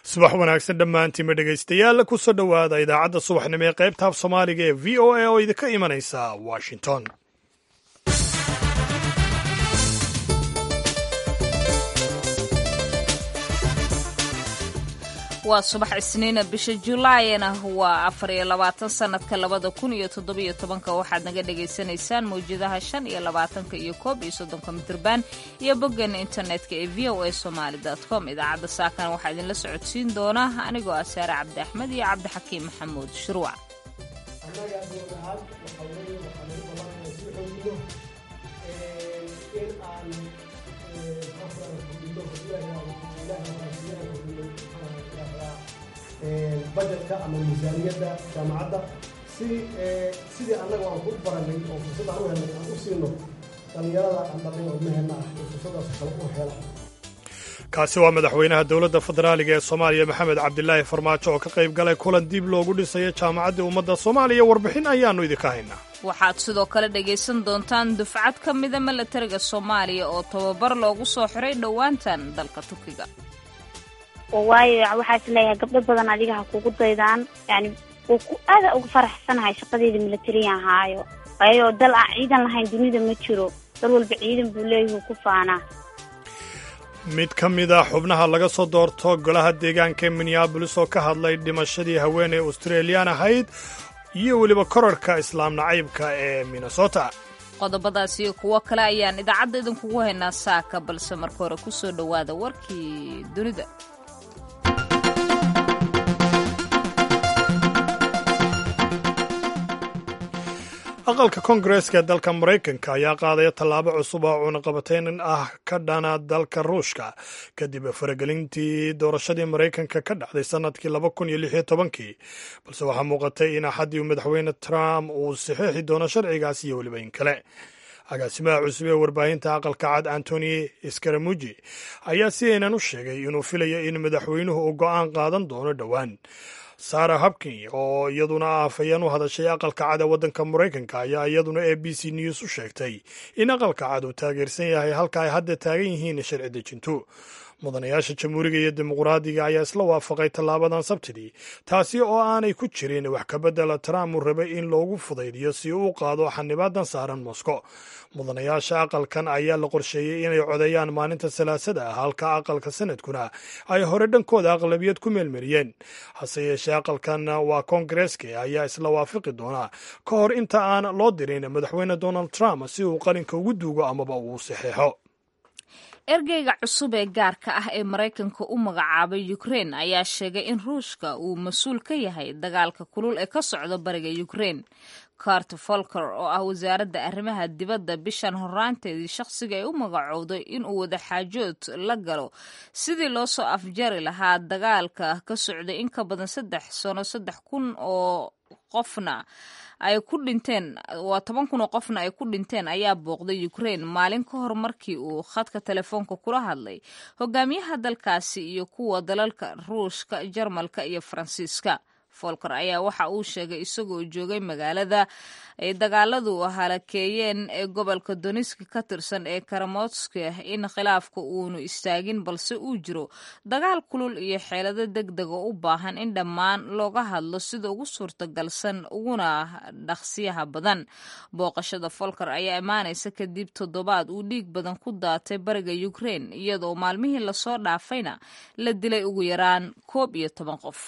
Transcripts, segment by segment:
subax wanaagsan dhammaantiinma dhegaystayaal ku soo dhowaada idaacadda subaxnimo ee qaybta af soomaaliga ee v o a oo idinka imanaysa washington waa subax isniina bisha julaayna waa afar iyo labaatan sanadka labada kun iyo toddobiyo tobanka waxaad naga dhagaysanaysaan mawjadaha shan iyo labaatanka iyo koob iyo soddonka mitirban iyo boggeena internetka ee v o a somaali com idaacadda saakan waxaa idinla socodsiin doona anigoo ah saare cabdi axmed iyo cabdixakiim maxamuud shuruuc bajetka ama miisaaniyadda jaamacadda si sidii annaga aan ku baranay oo fursad aan u helnay aan u siino dhallinyarada aan dhalnay oo ilmaheena ah oo fursadaas kale u hela kaasi waa madaxweynaha dowladda federaaliga ee soomaaliya maxamed cabdilaahi farmaajo oo ka qayb galay kulan dib loogu dhisayo jaamacaddii ummadda soomaaliya warbixin ayaannu idinka haynaa waxaad sidoo kale dhagaysan doontaan dufcad ka mida milatariga soomaaliya oo tababar loogu soo xiray dhowaantan dalka turkiga waayo waxaa is leeyahay gabdho badan adiga ha kugu daydaan yani wuu ku aada uga faraxsanahay shaqadeeda milatariyan haayo waayo dal aan ciidan lahayn dunida ma jiro dal walba ciidan buu leeyahu ku faanaa mid ka mid a xubnaha laga soo doorto golaha deegaanka ee minneabolis oo ka hadlay dhimashadii haweeney australiyan ahayd iyo weliba korarhka islaam nacaybka ee minnesota qodobadaas iyo kuwo kale ayaan idaacadda idinkugu haynaa saaka balse marka hore ku soo dhowaada warkii dunida aqalka koongareeska ee dalka maraykanka ayaa qaadaya tallaabo cusub oo cunaqabatayn ah ka dhana dalka ruushka kadib faragelintii doorashadii maraykanka ka dhacday sannadkii laba kun iyo lix iyo tobankii balse waxaa muuqatay in axaddii madaxweyne trump uu saxiixi doono sharcigaas iyo weliba in kale agaasimaha cusub ee warbaahinta aqalka cad antoni skaramuji ayaa si aynan u sheegay inuu filayo in madaxweynuhu uu go'aan qaadan doono dhowaan sara habkin oo iyaduna afhayeen u hadashay aqalka cad ee waddanka maraykanka ayaa iyaduna a b c news u sheegtay in aqalka cad uu taageersan yahay halka ay hadda taagan yihiin sharci dejintu mudanayaasha jamhuuriga iyo dimuqraadiga ayaa isla waafaqay tallaabadan sabtidii taasi oo aanay ku jirin wax ka beddela trump uu rabay in loogu fudaydiyo si uu u qaado xanibaadan saaran moscow mudanayaasha aqalkan ayaa la qorsheeyey inay codeeyaan maalinta salaasada ah halka aqalka sanadkuna ay hore dhankooda aqlabiyad ku meelmariyeen hase yeeshee aqalkan waa koongareeska ayaa isla waafaqi doonaa ka hor inta aan loo dirin madaxweyne donald trump si uu qalinka ugu duugo amaba uu saxeexo ergeyga cusub ee gaarka ah ee maraykanka u magacaabay ukrein ayaa sheegay in ruushka uu mas-uul ka yahay dagaalka kulul ee ka socda bariga ukrein cart folker oo ah wasaaradda arrimaha dibadda bishan horaanteedii shaqsiga ay u magacowday inuu wadaxaajood la galo sidii loo soo afjari lahaa dagaalka ka socday in ka badan saddex sano saddex kun oo qofna ay ku dhinteen waa toban kun oo qofna ay ku dhinteen ayaa booqday ukrain maalin ka hor markii uu khadka telefoonka kula hadlay hogaamiyaha dalkaasi iyo kuwa dalalka ruushka jarmalka iyo faransiiska folker ayaa waxa uu sheegay isagoo joogay magaalada ay dagaaladu halakeeyeen ee gobolka doniski ka tirsan ee karamotska in khilaafka uunu istaagin balse uu jiro dagaal kulul iyo xeelado deg dega u baahan in dhammaan looga hadlo sida ugu suurtagalsan uguna dhaqsiyaha badan booqashada folker ayaa imaanaysa kadib toddobaad uu dhiig badan ku daatay bariga ukrein iyadoo maalmihii lasoo dhaafayna la dilay ugu yaraan koob iyo toban qof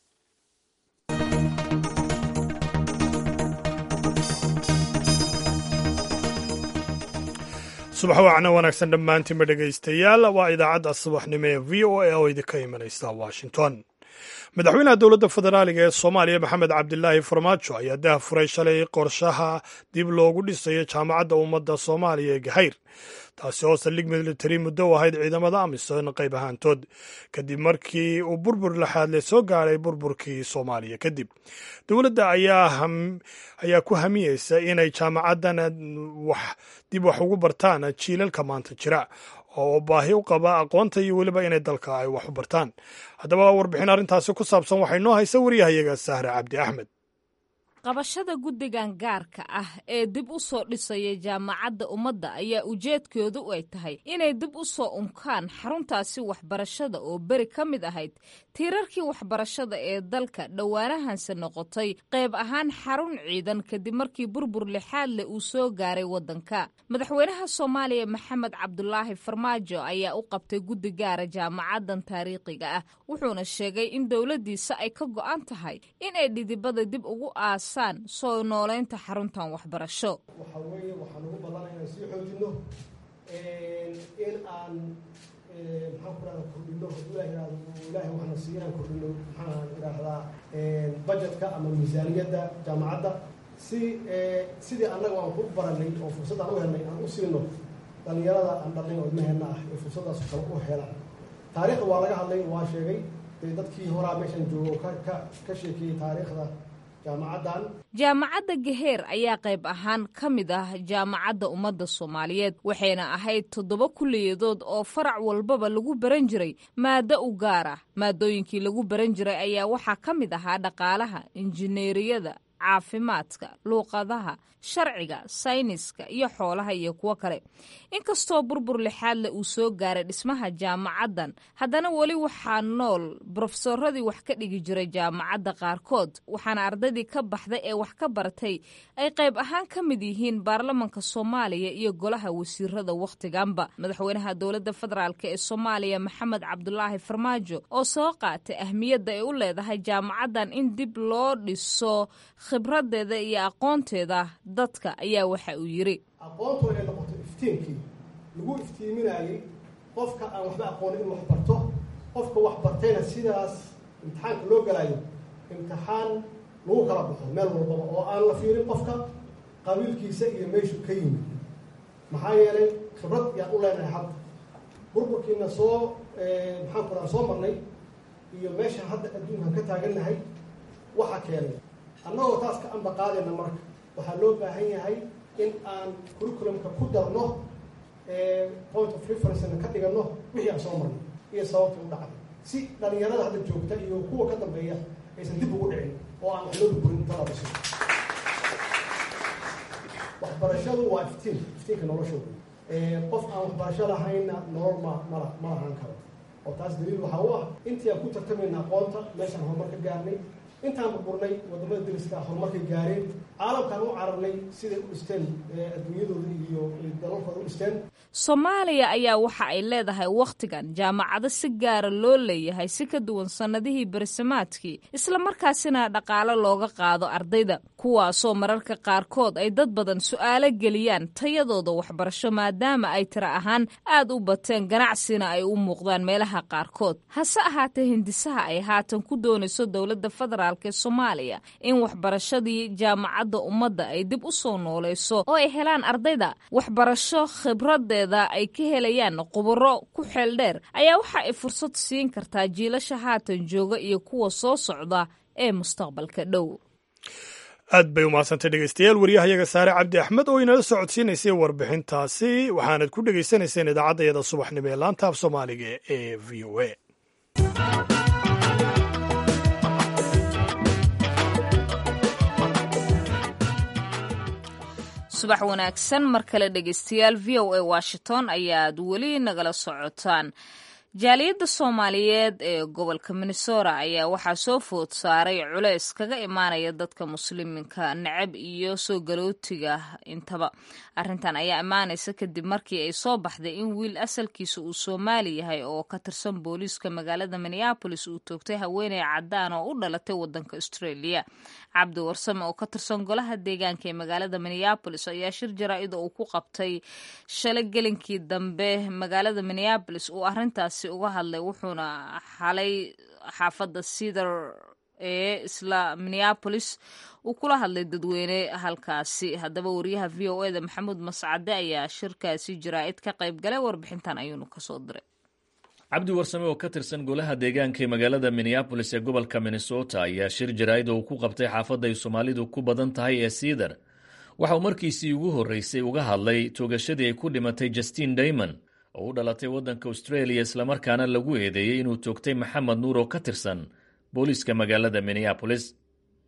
subax wacna wanaagsan dhammaantiinba dhegaystayaal waa idaacadda subaxnimo ee v o a oo idinka imanaysa washington madaxweynaha dowladda federaaliga ee soomaaliya maxamed cabdilaahi farmaajo ayaa dah furay shalay qorshaha dib loogu dhisayo jaamacadda ummadda soomaaliya ee gahayr taasi oo saldhig militari muddo u ahayd ciidamada amisom qayb ahaantood kadib markii uu burbur laxaadle soo gaadhay burburkii soomaaliya kadib dowladda ayaa ku hamiyeysa inay jaamacaddan dib wax ugu bartaan jiilalka maanta jira oo baahi u qaba aqoonta iyo weliba inay dalka ay wax u bartaan haddaba warbixin arrintaasi ku saabsan waxay noo haysa waryahayaga sahre cabdi axmed qabashada guddigan gaarka ah ee dib u soo dhisaya jaamacadda ummadda ayaa ujeedkoodu ay tahay inay dib u soo unkaan xaruntaasi waxbarashada oo beri ka mid ahayd tiirarkii waxbarashada ee dalka dhowaanahanse noqotay qayb ahaan xarun ciidan kadib markii burbur lixaad leh uu soo gaaray waddanka madaxweynaha soomaaliya maxamed cabdulaahi farmaajo ayaa u qabtay guddi gaara jaamacaddan taariikhiga ah wuxuuna sheegay in dowladdiisa ay ka go'an tahay in ay dhidibada dib ugu aasaan soo noolaynta xaruntan waxbarasho waxaa weeye waxaan ugu ballanay inaan sii xoojinno in aan maxaan ku rahda kordhino hadduu ilah yihahdo ilaahay waxna siiyo inaan kordhino maxaan idhaahdaa budgetka ama miisaaniyadda jaamacadda si sidii annaga aan ku baranay oo fursad aan u helnay aan u siino dhalinyarada aan dhalnay oo ilmaheenna ah ee fursaddaas kale u helaan taariikhda waa laga hadlay waa sheegay dee dadkii horaa meeshan joogo ka ka ka sheekeeyey taariikhda jaamacaddan jaamacadda gaheer ayaa qayb ahaan ka mid ah jaamacadda ummadda soomaaliyeed waxayna ahayd toddoba kulliyadood oo farac walbaba lagu baran jiray maado u gaar ah maadooyinkii lagu baran jiray ayaa waxaa ka mid ahaa dhaqaalaha injineeriyada caafimaadka luuqadaha sharciga sayniska iyo xoolaha iyo kuwo kale inkastoo burbur lixaadle uu soo gaaray dhismaha jaamacaddan haddana weli waxaa nool brofesoradii wax ka dhigi jiray jaamacadda qaarkood waxaana ardaydii ka baxday ee wax ka baratay ay qayb ahaan ka mid yihiin baarlamanka soomaaliya iyo golaha wasiirada wakhtiganba madaxweynaha dowladda federaalk ee soomaaliya maxamed cabdulaahi farmaajo oo soo qaatay ahmiyadda ay u leedahay jaamacaddan in dib loo dhiso khibradeeda iyo aqoonteeda dadka ayaa waxa uu yidhi aqoontu inay noqoto iftiinkii lagu iftiiminayey qofka aan waxba aqoonin inuu wax barto qofka wax bartayna sidaas imtixaanka loo galayo imtixaan lagu kala baxo meel walbaba oo aan la fiirin qofka qabiilkiisa iyo meeshu ka yimid maxaa yeelay khibrad yaan u leenahay hadda burburkiina soo maxaan ku raha soo marnay iyo meesha hadda adduunkan ka taagannahay waxa keenay annagoo taas ka amba qaadayna marka waxaa loo baahan yahay in aan curriculumka ku darno point of referencena ka dhigano wixii aan soo marnay iyo sababta u dhacday si dhalinyarada hadda joogta iyo kuwa ka dambeeya aysan dib ugu dhicin oo aan wax loo burburin inta la dhiso waxbarashadu waa iftiin iftiinka noloshooda qof aan waxbarasho lahaynna nolol ma mala ma lahaan karo oo taas daliil waxaa u ah intii aan ku tartamayna aqoonta meeshaan horumar ka gaarnay intaan burburnay wadamada dariska horumarkay gaareen caalamkaan u cararnay siday u dhisteen adduunyadooda iyo dalalkooda u dhisteen soomaaliya ayaa waxa ay leedahay wakhtigan jaamacado si gaara loo leeyahay si ka duwan sannadihii bersamaadkii islamarkaasina dhaqaalo looga qaado ardayda kuwaasoo mararka qaarkood ay dad badan su'aalo geliyaan tayadooda waxbarasho maadaama ay tira ahaan aad u bateen ganacsina ay u muuqdaan meelaha qaarkood hase ahaatee hindisaha ay haatan ku doonayso dowladda federaalk ee soomaaliya in waxbarashadii jaamacadda ummadda ay dib u soo noolayso oo ay helaan ardayda waxbarasho khibradeeda ay ka helayaan quburo ku xeel dheer ayaa waxa ay fursad siin kartaa jiilasha haatan jooga iyo kuwa soo socda ee mustaqbalka dhow aad bay umaadsantay dhegeystayaal waryahayaga saare cabdi axmed oo inala socodsiinaysay warbixintaasi waxaanad ku dhegaysanayseen idaacaddayada subaxnimo ee laanta af soomaaliga ee v o a subax wanaagsan mar kale dhegeystayaal v o a washington ayaad weli nagala socotaan jaaliyadda soomaaliyeed ee gobolka minnesota ayaa waxaa soo food saaray culeys kaga imaanaya dadka musliminka necab iyo soo galootiga intaba arrintan ayaa imaanaysa kadib markii ay soo baxday in wiil asalkiisa uu soomaali yahay oo ka tirsan booliiska magaalada minneabolis uu toogtay haweeney caddaan oo u dhalatay wadanka australia cabdi warsame oo ka tirsan golaha deegaanka ee magaalada minneabolis ayaa shir jaraa-id oo uu ku qabtay shalay gelinkii dambe magaalada minneabolis uu arrintaas uga hadlay wuxuuna xalay xaafadda cedar ee isla minneabolis uu kula hadlay dadweyne halkaasi haddaba wariyaha v o eda maxamuud mascade ayaa shirkaasi jaraa-id ka qayb galay warbixintan ayuunu kasoo diray cabdi warsame oo ka tirsan golaha deegaanka ee magaalada minneabolis ee gobolka minnesota ayaa shir jaraa-id oo uu ku qabtay xaafadda ay soomaalidu ku badan tahay ee cedar waxa uu markiisii ugu horreysay uga hadlay toogashadii ay ku dhimatay justin daymon oo u dhalatay waddanka australia islamarkaana lagu eedeeyey inuu toogtay maxamed nuur oo ka tirsan booliiska magaalada minneabolis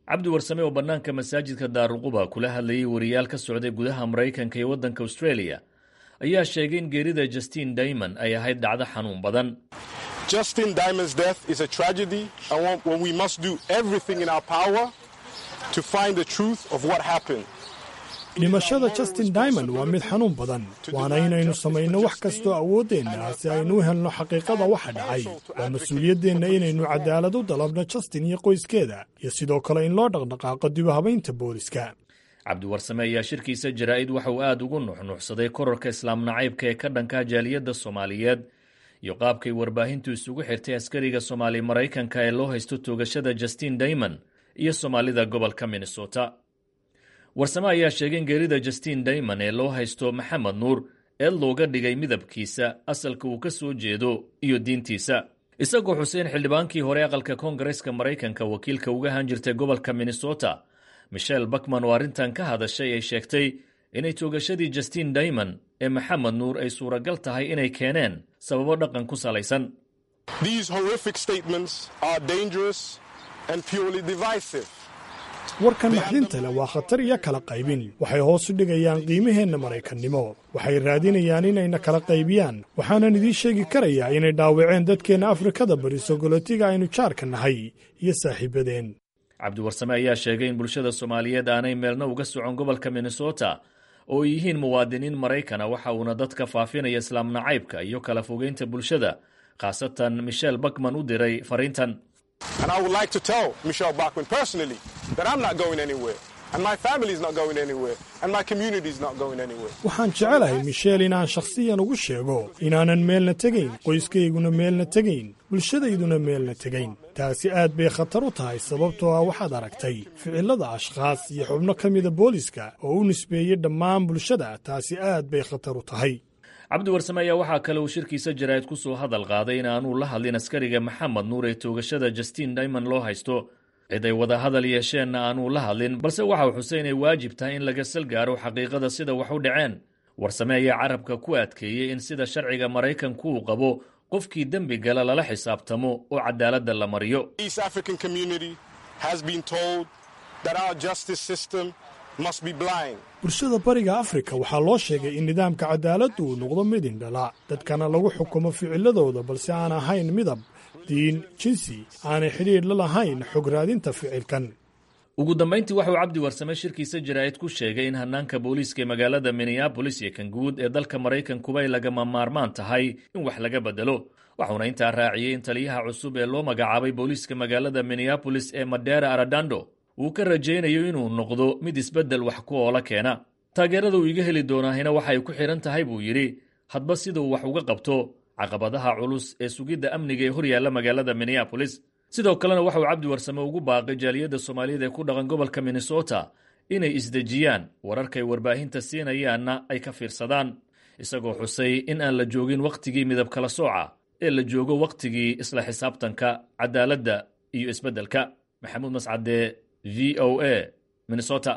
cabdi warsame oo bannaanka masaajidka daaruquba kula hadlayay wariyaal ka socday gudaha maraykanka iyo waddanka australia ayaa sheegay in geerida justin daymond ay ahayd dhacdo xanuun badan Justin Diamond's death is a tragedy, and when we must do everything in our power to find the truth of what happened. dhimashada justin diamond waa mid xanuun badan waana inaynu samayno wax kastoo awooddeenna si aynu u helno xaqiiqada waxa dhacay waa mas-uuliyaddeenna inaynu cadaalad u dalabno justin iyo qoyskeeda iyo sidoo kale in loo dhaqdhaqaaqo dib u habaynta booliska cabdiwarsame ayaa shirkiisa jaraa'id waxa uu aad ugu nuxnuuxsaday korarka islaam nacaybka ee ka dhanka jaaliyadda soomaaliyeed iyo qaabkay warbaahintu isugu xirtay askariga soomaali maraykanka ee loo haysto toogashada justin daymond iyo soomaalida gobolka minnesota warsame ayaa sheegay in geerida justin daymond ee loo haysto maxamed nuur ee looga dhigay midabkiisa asalka uu ka soo jeedo iyo diintiisa isagoo xuseen xildhibaankii hore aqalka koongareska maraykanka wakiilka uga ahaan jirtay gobolka minnesota michel bakman oo arrintan ka hadashay ay sheegtay inay toogashadii justin daymond ee maxamed nuur ay suuragal tahay inay keeneen sababo dhaqan ku salaysan These horrific statements are dangerous and purely divisive. warkan naxdinta leh waa khatar iyo kala qaybin waxay hoos u dhigayaan qiimaheenna maraykannimo waxay raadinayaan inayna kala qaybiyaan waxaanan idiin sheegi karayaa inay dhaawaceen dadkeenna afrikada bari sogolotiga aynu jaarka nahay iyo saaxiibadeen cabdiwarsame ayaa sheegay in bulshada soomaaliyeed aanay meelna uga socon gobolka minnesota oo ay yihiin muwaadiniin maraykana waxa uuna dadka faafinaya islaam nacaybka iyo kala fogeynta bulshada khaasatan michel bakman u diray fariintan And I would like to tell Michelle Bachman personally that I'm not going anywhere, and my family is not going anywhere, and my community is not going anywhere. waxaan jecelahay michel inaan shakhsiyan ugu sheego inaanan meelna tegayn qoyskayguna meelna tegayn bulshadayduna meelna tegayn taasi aad bay khatar u tahay sababtoo ah waxaad aragtay ficilada ashkhaas iyo xubno ka mida booliska oo u nisbeeyey dhammaan bulshada taasi aad bay khatar u tahay cabdiwarsame ayaa waxaa kale uu shirkiisa jaraa'id ku soo hadal qaaday in aanuu la hadlin askariga maxamed nuur ee toogashada justin daymond loo haysto cid ay wada hadal yeesheenna aanuu la hadlin balse waxa uu xusay inay waajib tahay in laga sal gaaro xaqiiqada sida wax u dhaceen warsame ayaa carabka ku adkeeyey in sida sharciga maraykanku uu qabo qofkii dembi gala lala xisaabtamo oo cadaaladda la mariyo East African community has been told that our justice system must be blind. bulshada bariga afrika waxaa loo sheegay in nidaamka cadaaladdu uu noqdo mid indhala dadkana lagu xukumo ficiladooda balse aan ahayn midab diin jinsi aanay xidhiidh la lahayn xog raadinta ficilkan ugu dambayntii waxauu cabdi warsame shirkiisa jaraa'id ku sheegay in hannaanka booliiska ee magaalada minneabolis iyo kan guud ee dalka maraykankuba ay lagama maarmaan tahay in wax laga bedelo waxuuna intaa raaciyey in taliyaha cusub ee loo magacaabay booliiska magaalada minneabolis ee madera aradando uu ka rajaynayo inuu noqdo mid isbeddel wax ku oola keena taageerada uu iga heli doonaahina waxa ay ku xidhan tahay buu yidhi hadba sida uu wax uga qabto caqabadaha culus ee sugidda amniga ee hor yaalla magaalada minneabolis sidoo kalena waxa uu cabdi warsame ugu baaqay jaaliyadda soomaaliyeed ee ku dhaqan gobolka minnesota inay isdejiyaan wararkay warbaahinta siinayaanna ay ka fiirsadaan isagoo xusay in aan la joogin wakhtigii midab kala sooca ee la joogo wakhtigii isla xisaabtanka cadaaladda iyo isbeddelka maxamuud mascade v o a minnesota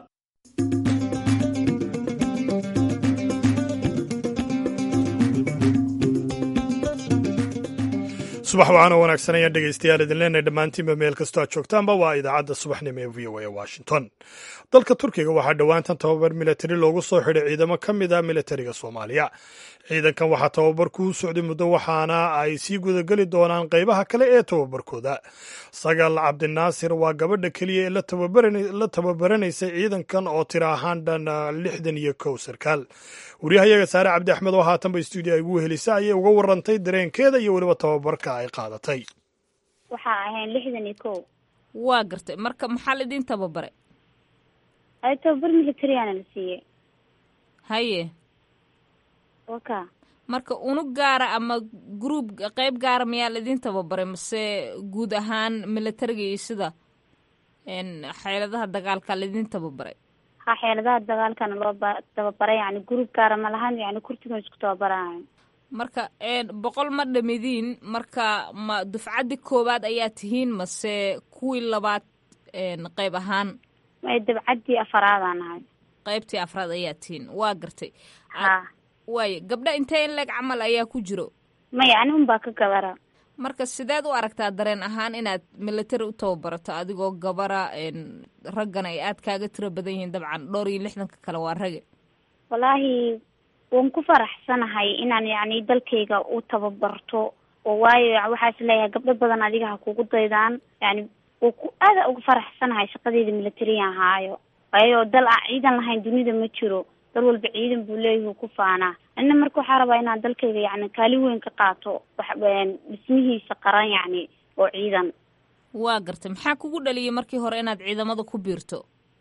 subax waxaana wanaagsan ayaan dhegaystayaal idin leenahay dhammaantiinba meel kastoo aad joogtaanba waa idaacadda subaxnimo ee v o a washington dalka turkiga waxaa dhowaantan tababar militari loogu soo xidhay ciidamo ka mid a militariga soomaaliya ciidankan waxaa tababarku u socday muddo waxaana ay sii gudageli doonaan qaybaha kale ee tababarkooda sagal cabdinaasir waa gabadha keliya ee la tababaranaysay ciidankan oo tira ahaan dhan lixdan iyo kow sarkaal waryahayaga saare cabdi axmed oo haatanba stuudio ay ugu helisa ayay uga warantay dareenkeeda iyo weliba tababarka ay qaadatay waxaa ahayn lixdan iyo kow waa gartay marka maxaa laidin tababaray ay tababar militariyaana la siiyey haye waka marka unug gaara ama gruub qeyb gaara miyaa laidin tababaray mase guud ahaan militariga iyo sida xeeladaha dagaalka laidin tababaray ha xeeladaha dagaalkana loo ba tababaray yani gruub gaara ma lahan yani kurtigan isku tababarayo marka boqol ma dhamidiin marka ma dufcaddii koowaad ayaa tihiin mase kuwii labaad qeyb ahaan may dabcaddii afaraadaan ahay qeybtii afraad ayaa tihiin waa gartay ha waayo gabdha intee in leeg camal ayaa ku jiro maya ani unbaa ka gabara marka sideed u aragtaa dareen ahaan inaad military u tababarato adigoo gabara raggan ay aad kaaga tiro badan yihiin dabcan dhowr iyo lixdanka kale waa rage wallaahi waan ku faraxsanahay inaan yacni dalkayga u tababarto oo waayo waxaa is leeyahay gabdho badan adiga ha kugu daydaan yani waa ku aada uga faraxsanahay shaqadeyda militariyan haayo waayo dal aan ciidan lahayn dunida ma jiro dal walba ciidan buu leeyahay ku faanaa anina marka waxaa rabaa inaan dalkayga yacni kaalin weyn ka qaato wax dhismihiisa qaran yacni oo ciidan waa gartay maxaa kugu dhaliyay markii hore inaad ciidamada ku biirto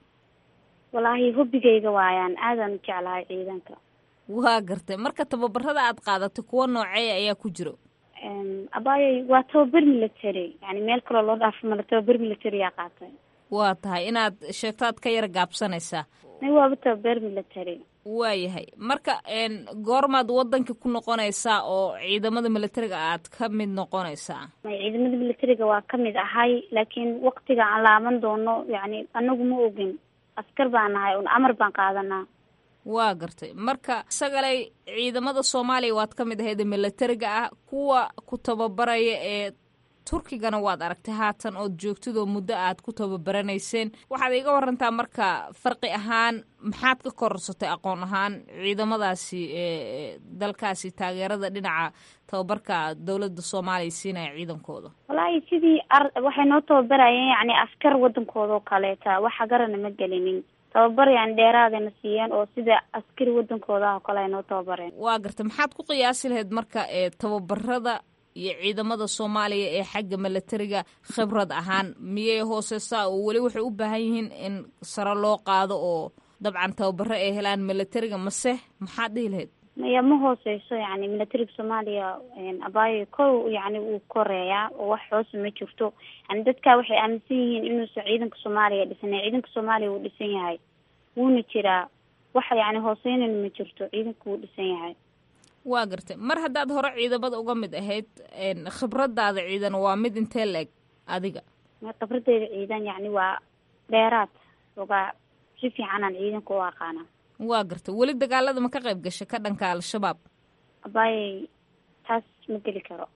wallaahi hobbigayga waayaan aadaan u jeclahay ciidanka waa gartay marka tababarada aad qaadatay kuwa nooceeya ayaa ku jiro abaayoy waa tababar military yani meel kaloo loo dhaafo mala tababar military aa qaatay waa tahay inaad sheegto aad ka yara gaabsanaysaa waaba tababar military waayahay marka goormaad waddanka ku noqonaysaa oo ciidamada militariga aad ka mid noqonaysaa ciidamada militariga waa ka mid ahay laakiin waktiga aan laaban doono yani anagu ma ogin askar baan nahay un amar baan qaadanaa waa gartay marka sagalay ciidamada soomaaliya waad ka mid ahayd militariga ah kuwa ku tababaraya ee turkigana waad aragtay haatan ood joogtidoo muddo aad ku tababaraneyseen waxaad iga warantaa marka farqi ahaan maxaad ka korsatay aqoon ahaan ciidamadaasi dalkaasi taageerada dhinaca tababarka dowladda soomaaliya siinaya ciidankooda wallaahi sidii ar waxay noo tababarayeen yani askar wadankooda oo kaleeta waxa garana ma gelinin tababar yani dheeraadayna siiyeen oo sida askari wadankooda ah oo kale ay noo tababareen waa gartay maxaad ku qiyaasi lahayd marka tababarada iyo ciidamada soomaaliya ee xagga militariga khibrad ahaan miyay hooseysaa oo weli waxay u baahan yihiin in sare loo qaado oo dabcan tababaro ay helaan militariga mase maxaad dhihi lahayd maya ma hooseyso yani militariga soomaaliya abaayo kow yani wuu koreeyaa oo wax hoose ma jirto yani dadka waxay aaminsan yihiin inuusan ciidanka soomaaliya dhisnay ciidanka soomaaliya wuu dhisan yahay wuuna jiraa wax yani hooseynana ma jirto ciidanka wuu dhisan yahay waa gartay mar haddaad hore ciidamada uga mid ahayd khibradaada ciidan waa mid intee la-eg adiga khibradeyda ciidan yani waa dheeraad ogaa si fiicanaan ciidanka u aqaana waa gartay weli dagaalada ma ka qayb gashay ka dhanka al-shabaab abaayey taas ma geli karo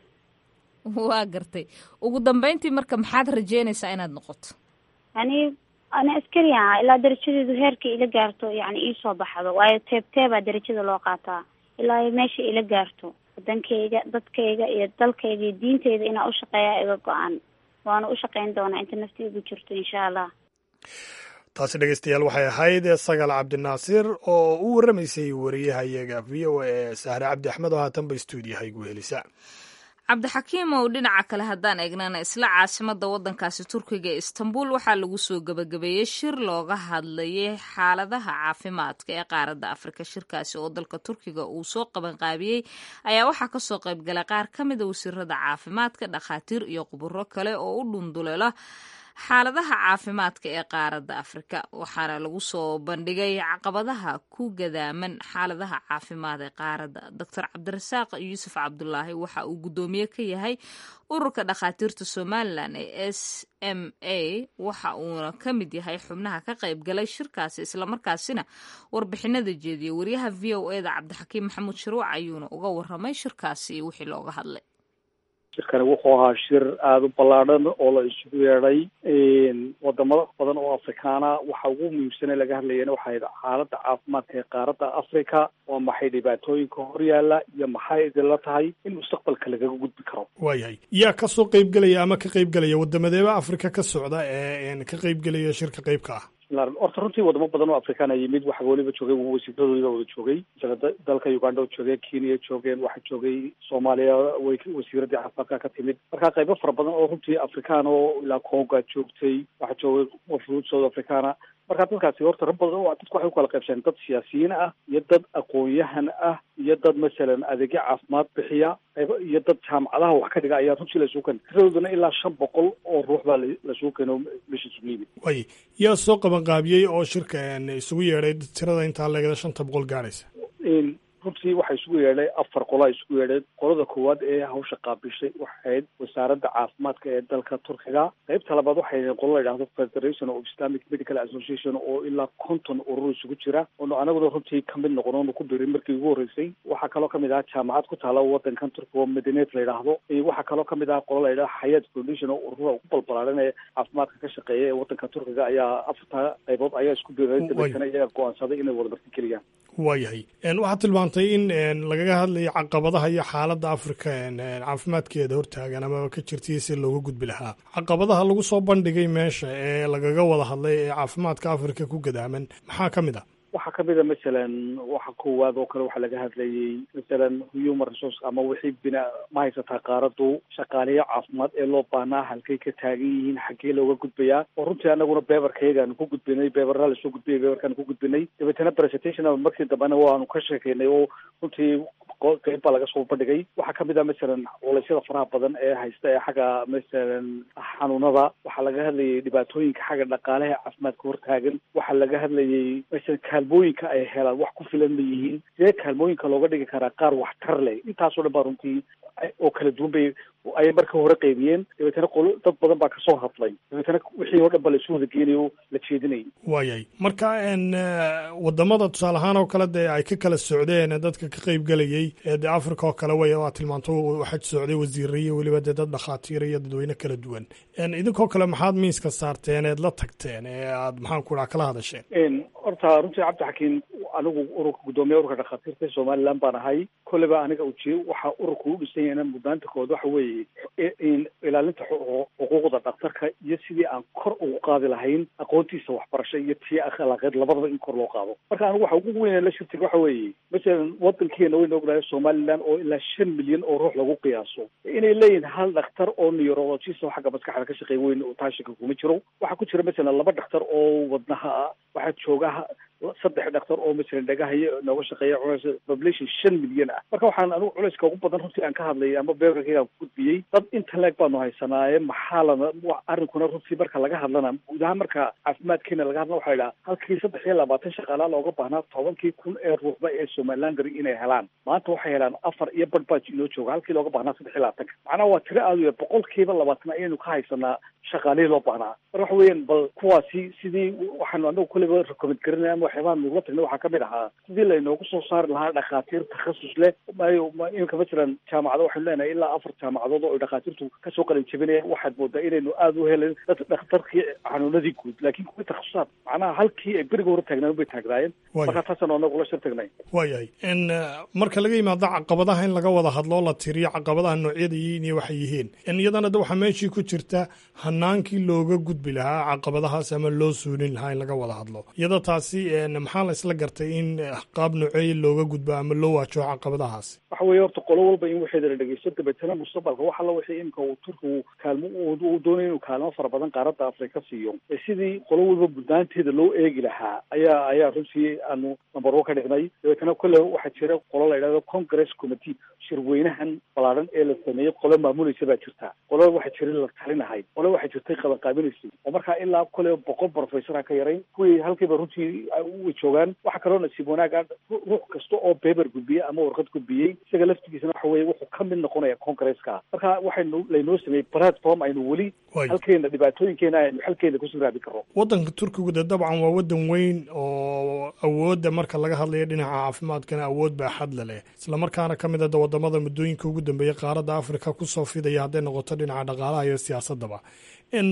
waa gartay ugu dambeyntii marka maxaad rajeynaysaa inaad noqoto yani ani askari aha ilaa darajadeedu heerka ila gaarto yani iisoo baxdo waayo teeb teebaa darajada loo qaataa ilaa meesha ila gaarto wadankayga dadkayga iyo dalkayga iyo diinteyda inaa ushaqeeyaa iga go-an waana u shaqeyn doonaa inta nafti igu jirto insha allah taasi dhegeystayaal waxay ahayd sagal cabdinaasir oo u warramaysay wariyahayaga v o a ee sahre cabdi axmed oo haatanba stuudiyaha igu helisa cabdixakiimow dhinaca kale haddaan eegnana isla caasimada wadankaasi turkiga ee istanbul waxaa lagu soo gabagabeeyey shir looga hadlayay xaaladaha caafimaadka ee qaaradda afrika shirkaasi oo dalka turkiga uu soo qabanqaabiyey ayaa waxaa kasoo qaybgalay qaar ka mida wasiirada caafimaadka dhakhaatiir iyo khuburo kale oo u dhundulela xaaladaha caafimaadka ee qaaradda afrika waxaana lagu soo bandhigay caqabadaha ku gadaaman xaaladaha caafimaad ee qaaradda doctor cabdirasaaq yuusuf cabdulaahi waxa uu guddoomiye ka yahay ururka dhakhaatiirta somalilan ee s m a waxa uuna ka mid yahay xubnaha ka qayb galay shirkaasi islamarkaasina warbixinada jeediyay wariyaha v o e da cabdixakiim maxamuud shiruuc ayuuna uga waramay shirkaasi iyo wixii looga hadlay shirkani wuxuu ahaa shir aada u ballaadhan oo la isugu yeedhay wadamo badan oo afrikaana waxa ugu muhiimsane laga hadlayana waxay xaaladda caafimaadka ee qaaradda africa waa maxay dhibaatooyinka horyaala iyo maxay idinla tahay in mustaqbalka lagaga gudbi karo waayahay yaa kasoo qeybgelaya ama ka qeybgelaya wadamadeeba africa ka socda ee ka qeybgelaya shirka qeybka ah horta runtii wadamo badan oo afrikaana yimid waxa weliba joogay wasiiradoodiba wada joogay dalka uganda oo joogeen kenya joogeen waxaa joogay soomaaliya way wasiiradii caafimaadka ka timid marka qaybo fara badan oo runtii afrikaan oo ilaa conga joogtay waxaa joogay wafuud south africana marka dadkaasi horta rag badan oo dadku waxay ukala qaybsaneen dad siyaasiyiin ah iyo dad aqoon-yahan ah iyo dad masalan adeegyo caafimaad bixiya iyo dad jaamacadaha wax ka dhiga ayaa runtii laisugu keenay tiradoodana ilaa shan boqol oo ruux baa laisugu keeno meesha isugu yimid way yaa soo qaban qaabiyey oo shirka isugu yeedhay tirada intaa leegada shanta boqol gaadhaysa runtii waxaa isugu yeedhay afar qola isugu yeedhay qolada koowaad ee hawsha qaabishay waxay ahayd wasaaradda caafimaadka ee dalka turkiga qaybta labaad waxay ahayd qola la yidhahdo federation of islamic medical association oo ilaa konton urur isugu jira oonu anaguna runtii ka mid noqon oonu ku biray markii ugu horreysay waxaa kaloo kamid ahaa jaamacad ku taala wadankan turkiga oo madineet la yidhaahdo waxaa kaloo kamid ahaa qola la yidhahdo xayaat foundation oo urura ugu balbalaaran ee caafimaadka ka shaqeeya ee wadanka turkiga ayaa afarta qaybood ayaa isku biray dabeetana iyaga go-aansaday inay wada marti geliyaan waayahay waxaad tilmaantay in lagaga hadlayo caqabadaha iyo xaaladda afrika caafimaadkeeda hortaagan amaba ka jirtay si looga gudbi lahaa caqabadaha lagu soo bandhigay meesha ee lagaga wada hadlay ee caafimaadka afrika ku gadaaman maxaa ka mid ah waxaa kamid a masalan waxa koowaad oo kale waxaa laga hadlayay masalan human resource ama wixii bina ma haysataa qaaradu shaqaaliyo caafimaad ee loo baahnaa halkay ka taagan yihiin xaggee looga gudbayaa oo runtii anaguna beberkayagaan ku gudbinay beberraa lasoo gudbiyay beberkaan ku gudbinay dabeetana presentation markii dambena waanu ka sheekeynay oo runtii qeyb baa laga soo bandhigay waxaa kamid ah masalan culeysyada faraha badan ee haysta ee xagga masalan xanuunada waxaa laga hadlayay dhibaatooyinka xagga dhaqaalaha caafimaadka hortaagan waxaa laga hadlayay masalan kaalmooyinka ay helaan wax ku filan ma yihiin sidee kaalmooyinka looga dhigi karaa qaar waxtar leh intaasoo dhan baa runtii oo kala duwan bay ayay marka hore qaybiyeen dabeetana qolo dad badan baa kasoo hadlay dabeetana wixii oo dhan ba laisu wada geenayo la jeedinayay waayay marka wadamada tusaale ahaan oo kale dee ay ka kala socdeen dadka ka qeyb gelayay ee dee africa oo kale way waa tilmaanto waxaa socday wasiire iyo weliba dee dad dhakhaatiir iyo dadweyne kala duwan idinkoo kale maxaad miiska saarteen eed la tagteen ee aad maxaan ku dhaha kala hadasheen horta runtii cabdixakiin anigu ururka guddoomiya ururka dhakhaatiirta somaliland baan ahay kolleyba aniga ujeed waxaa ururka u dhisan yahayna mudnaanta kood waxa weeye ilaalinta xuquuqda dhakhtarka iyo sidii aan kor ugu qaadi lahayn aqoontiisa waxbarasho iyo tii akhlaaqeed labadaba in kor loo qaado marka anigu waxa ugu weyn la shirtiga waxa weeye masalan wadankeena wayna ognahay somaliland oo ilaa shan milyan oo ruux lagu qiyaaso inay leeyihin hal dhakhtar oo neurologist oo xagga maskaxda ka shaqeey weyn taashika kuma jiro waxaa ku jira masalan laba dhakhtar oo wadnaha ah waxaa jooga saddex dhakhtar oo masalan dhagahayo nooga shaqeeya culeys population shan milyan ah marka waxaan anigu culeyska ugu badan runtii aan ka hadlayay ama beberkaygaan ku gudbiyey dad inta leeg baanu haysanaaye maxaa lana arrinkuna runtii marka laga hadlana guud ahaan marka caafimaadkeena laga hadlana waxaa idhaha halkii saddex iyo labaatan shaqaalaa looga baahnaa tobankii kun ee ruuxba ee somaliland gari inay helaan maanta waxay helaan afar iyo badh baa inoo jooga halkii looga baahnaa saddex iyo labaatanka macnaha waa tiro aada u yar boqolkiiba labaatan ayaynu ka haysanaa shaqaalihii loo baahnaa marka waxa weeyaan bal kuwaasi sidii waxaanu anagu kolleyba recommend garinaya ama waxyaabaha nugula tagnay waxaa kamid ahaa sidii laynoogu soo saari lahaa dhakhaatiir takhasus leh maayo iminka masalan jaamacado waxaynu leenahay ilaa afar jaamacadood oo ay dhakhaatiirtu kasoo qalin jebinayaan waxaad moodaa inaynu aada u helen dad dhakhtarkii xanuunadii guud laakiin kuwii takhasusaad macnaha halkii ay beriga hore taagnaan bay taagnaayeen marka taasaan anagu la shir tagnay waayahay n marka laga yimaado caqabadaha in laga wada hadlo la tiriyo caqabadaha noocyada yihiin iyo waxay yihiin iyadana de waxaa meeshii ku jirta hanaankii looga gudbi lahaa caqabadahaas ama loo suulin lahaa in laga wada hadlo iyadoo taasi maxaa la isla gartay in qaab nooceeya looga gudbo ama loo waajaho caqabadahaasi waxa weeye horta qolo walba in waxeeda la dhegeysto dabeetana mustaqbalka wax alla wixii imika uu turkigu kaalmo uu doonaya inuu kaalmo fara badan qaaradda afrika siiyo ee sidii qolo walba budnaanteeda loo eegi lahaa ayaa ayaa runtii aanu number one ka dhignay dabeetana kolle waxaa jira qolo la yidhahdo congress committee shirweynahan ballaaran ee la sameeyey qolo maamulaysa baa jirta qolo waxaa jira la talinahay qolo waxaa jirtay qabanqaabinaysay oo markaa ilaa kolle boqol professora ka yarayn kuwii halkiiba runtii way joogaan waxaa kaloo nasiib wanaaga ruux kasta oo beber gudbiyey ama warqad gudbiyey isaga laftigiisana waxa weye wuxuu ka mid noqonaya congresska marka waxaynu laynoo sameeyey platform aynu weli halkeena dhibaatooyinkeena aynu xalkeena kusii raabi karno waddanka turkigu de dabcan waa waddan weyn oo awoodda marka laga hadlayo dhinaca caafimaadkana awood baa xadla leh islamarkaana ka mid a wadamada muddooyinka ugu dambeeyey qaaradda afrika kusoo fidaya hadday noqoto dhinaca dhaqaalaha iyo siyaasadaba in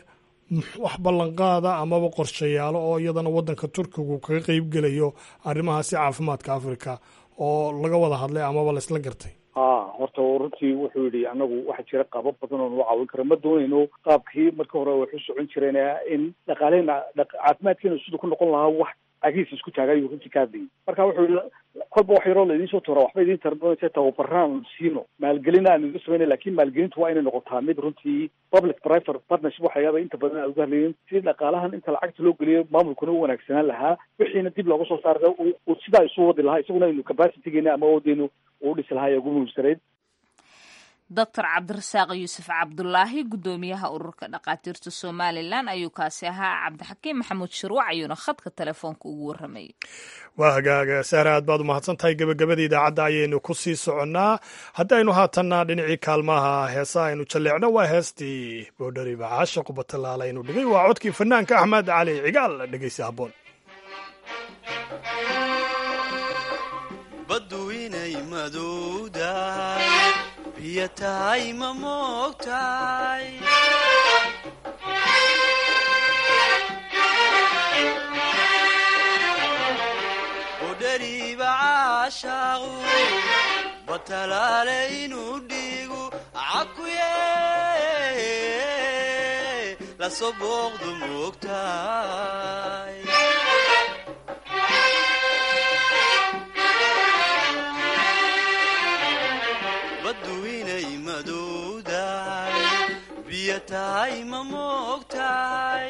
wax ballanqaada amaba qorshayaalo oo iyadana waddanka turkigu kaga qeyb gelayo arrimahaasi caafimaadka afrika oo laga wada hadlay amaba la isla gartay ha horta runtii wuxuu yidhi anagu waxaa jira qaabab badan oo nagu caawin kara ma doonayno qaabkii marka hore waxu socon jireen in dhaqaaleena caafimaadkeena siduu ku noqon lahaa wax agiis isku taagayu runtii ka hadlayay marka wuxuu yihi kolba wax yaroo laydin soo tuura waxba idin tarbanaysa tababaraan siino maalgelin aan idin samayna lakin maalgelintu waa inay noqotaa mid runtii public private partnership waxa yaaba inta badan aan uga hadlayin sidii dhaqaalahan inta lacagta loo geliyo maamulkuna u wanaagsanaan lahaa wixiina dib looga soo saara sidaa isu wadi lahaa isaguna aynu capacitygeena ama awoodeynu uu dhisi lahaa ee ugu muhiimsanayd doctor cabdirasaaq yuusuf cabdulaahi guddoomiyaha ururka dhakhaatiirta somalilan ayuu kaasi ahaa cabdixakiim maxamuud shirwac ayuuna khadka telefoonka ugu warramayay waa hagaaga sahre aad baad umahadsan tahay gebagabada idaacadda ayaynu ku sii soconnaa haddaynu haatanna dhinacii kaalmaha heesa aynu jalleecno waa heestii boodhari bacaasha qubatalaala aynu dhigay waa codkii fanaanka axmed cali cigaal dhegeysi habboon baddu inay madowdahay biyo tahay ma moogtahay bodhariiba caashaaqu batalaale inuu dhiigu cakuye lasoo booqdu moogtahay baddu inay madowdahay biyo tahay ma moogtahay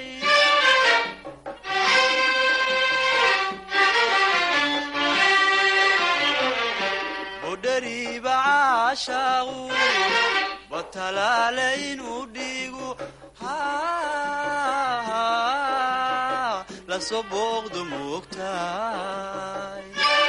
bodhariiba caashaaqu batalaale inuu dhiigu lasoo booqdu moogtahay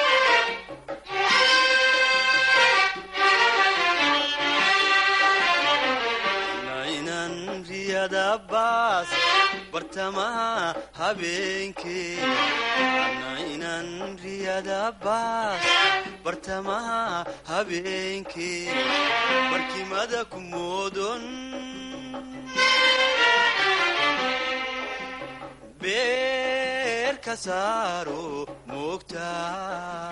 nainan riyada baas bartamaha habeenkee nainan riyada baas bartamaha habeenkee barkimada ku moodon beer ka saaro moogtaa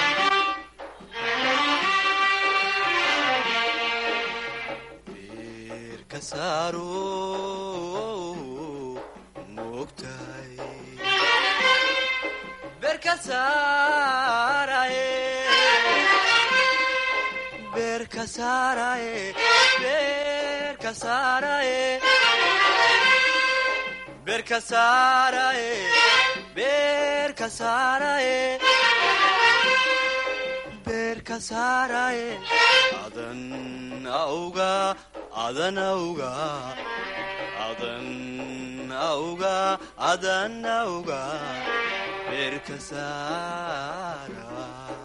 adan auga adan auga adan auga adan auga beerka saara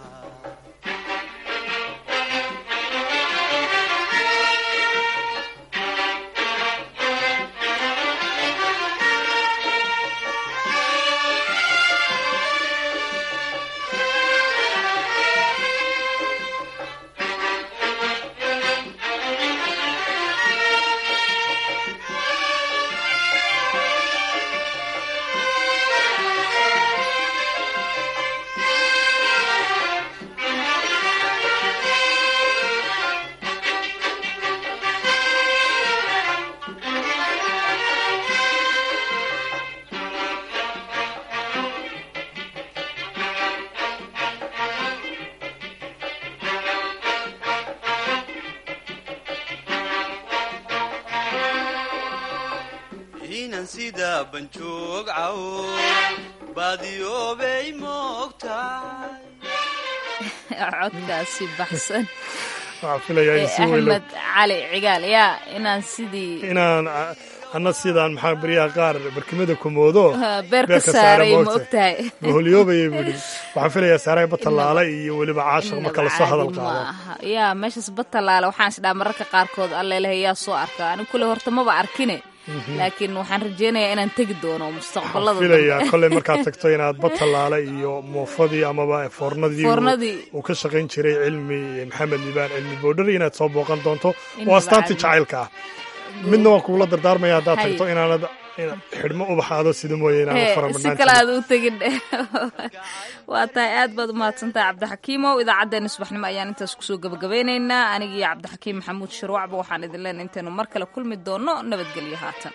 inan sida banjoog cawo baadiyoobay moogtahay codkaasi baxsan waxaan filayaa in si weyn axmed cali cigaal yaa inaan sidii inaan anna sidaan maxaa baryaha qaar barkimada kumoodo beerka saaray ma ogtahay maholyoobayay buu yidhi waxaan filayaa saaray batalaale iyo weliba caashaq marka lasoo hadal qaado yaa meeshaas batalaale waxaan isdhaa mararka qaarkood allelehe yaa soo arka anigu kule horta maba arkine laakiin waxaan rajeynayaa inaan tegi doono mustaqbalada filayaa kolley markaad tagto inaad batalaale iyo muufadii amaba foornadii uu ka shaqayn jiray cilmi maxamed liibaan cilmi boodhari inaad soo booqan doonto oo astaantii jacaylka ah midna waan kugula dardaarmaya haddaad tagto inaanad xidhmo ubaxaado sida mooye inaanad si kale aad u tegin waa tahay aad baad umahadsantahay cabdixakiimow idaacaddeenna subaxnimo ayaan intaas kusoo gabagabeynaynaa aniga iyo cabdixakiim maxamuud shirwacba waxaan idin leenay intaynu mar kale kulmi doonno nabadgelyo haatan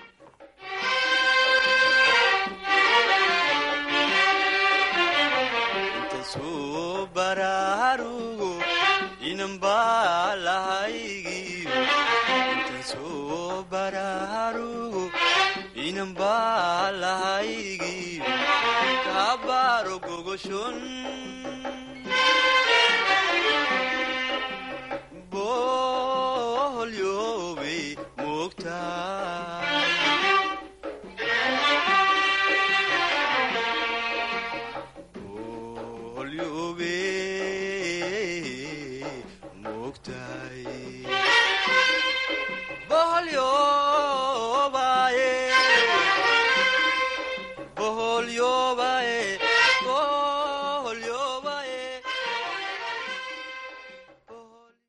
inanbalahaygi kabaro gogoshon ogtahay bahalyo